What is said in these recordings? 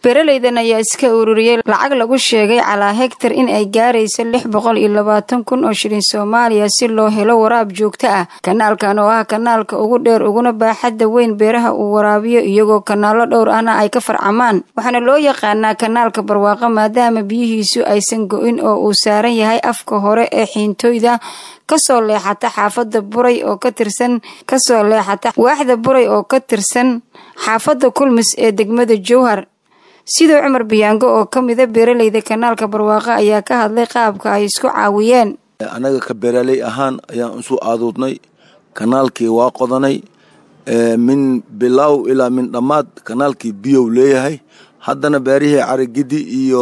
beeralaydan ayaa iska ururiyey lacag lagu sheegay calaa hegtar in ay gaarayso lix boqol iyo labaatan kun oo shilin soomaaliya si loo helo waraab joogto ah kanaalkan oo ah kanaalka ugu dheer uguna baaxadda weyn beeraha uu waraabiyo iyagoo kanaallo dhowr ahna ay ka farcamaan waxaana loo yaqaanaa kanaalka barwaaqo maadaama biyihiisu aysan go-in oo uu saaran yahay afka hore ee xiintooyda kasoo leexata xaafadda buray oo ka tirsan kasoo leexata waaxda buray oo ka tirsan xaafadda kulmis ee degmada jowhar sidoo cumar biyaango oo ka mida beeralayda kanaalka barwaaqo ayaa ka hadlay qaabka ay isku caawiyeen annaga ka beeraley ahaan ayaan isu aaduudnay kanaalkii waa qodanay min bilow ilaa min dhammaad kanaalkii biyow leeyahay haddana beerihii carigidi iyo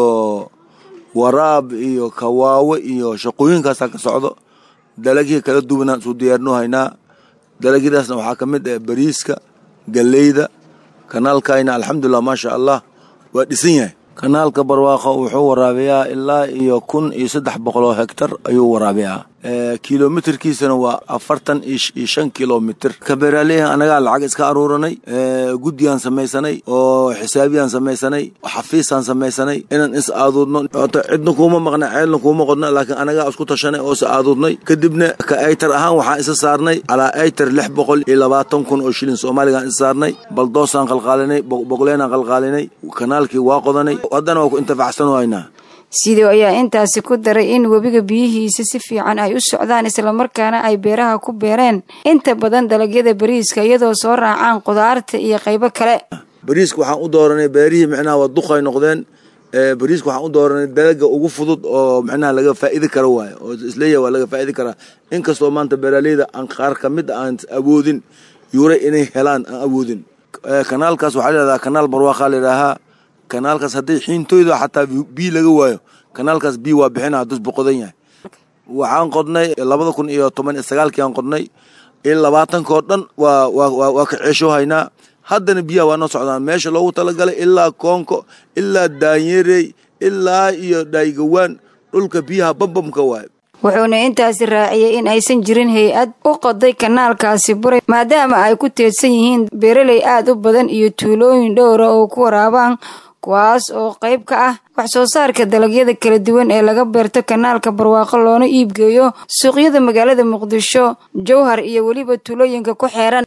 waraab iyo kawaawe iyo shaqooyinkaasaa ka socdo dalagihii kala duwanaan isu diyaarinu haynaa dalagyadaasna waxaa ka mid ah bariiska galleyda kanaalkayna alxamdulilah maasha allah waa dhisan yahay kanaalka barwaaqo wuxuu waraabiyaa ilaa iyo kun iyo saddex boqoloo hegtar ayuu waraabiyaa kilomitirkiisana waa afartan iyo shan kilomitr ka beeraaleyaha anagaa lacag iska aruuranay guddiyaan samaysanay oo xisaabiyaan samaysanay xafiisaan samaysanay inaan is aaduudno cidna kuuma maqna ceelna kuuma qodna laakiin anagaa isku tashanay oo is aaduudnay kadibna ka aytar ahaan waxaan isa saarnay calaa aytar lix boqol iyo labaatan kun oo shilin soomaaligaan isa saarnay baldoosaan qalqaalinay boqleenaan qalqaalinay kanaalkii waa qodanay haddana waa ku intifacsan haynaa sidoo ayaa intaasi ku daray in webiga biyihiisa si fiican ay u socdaan islamarkaana ay beeraha ku beereen inta badan dalagyada bariiska iyadoo soo raacaan qudaarta iyo qaybo kale bariiska waxaan u dooranay beerihii micnaha waa duqay noqdeen bariiska waxaan u dooranay dalaga ugu fudud oo micnaha laga faa'idi karo waayo oo isleeyahay waa laga faa'idi karaa inkastoo maanta beeraleyda aan qaar ka mid aan awoodin yuuray inay helaan aan awoodin kanaalkaas waxaa layihahdaa kanaal barwaaqaa layidhaahaa kanaalkaas hadday xiintooyda xataa biyo laga waayo kanaalkaas biyo waa bixina haddus boqodan yahay waxaan qodnay labada kun iyo toban iyo sagaalkii aan qodnay in labaatankoo dhan waa waa waa ka ceesho haynaa haddana biyaha waa noo socdaan meesha loogu talagalay ilaa koonko ilaa daanyerey ilaa iyo dhaygawaan dhulka biyaha bambamka waayo wuxuuna intaasi raaciyey in aysan jirin hay-ad u qoday kanaalkaasi buray maadaama ay ku teedsan yihiin beeraley aad u badan iyo tuulooyin dhowra oo ku waraabaan kuwaas oo qayb ka ah wax soo saarka dalagyada kala duwan ee laga beerto kanaalka barwaaqo loona iibgeeyo suuqyada magaalada muqdisho jowhar iyo weliba tuulooyinka ku xeeran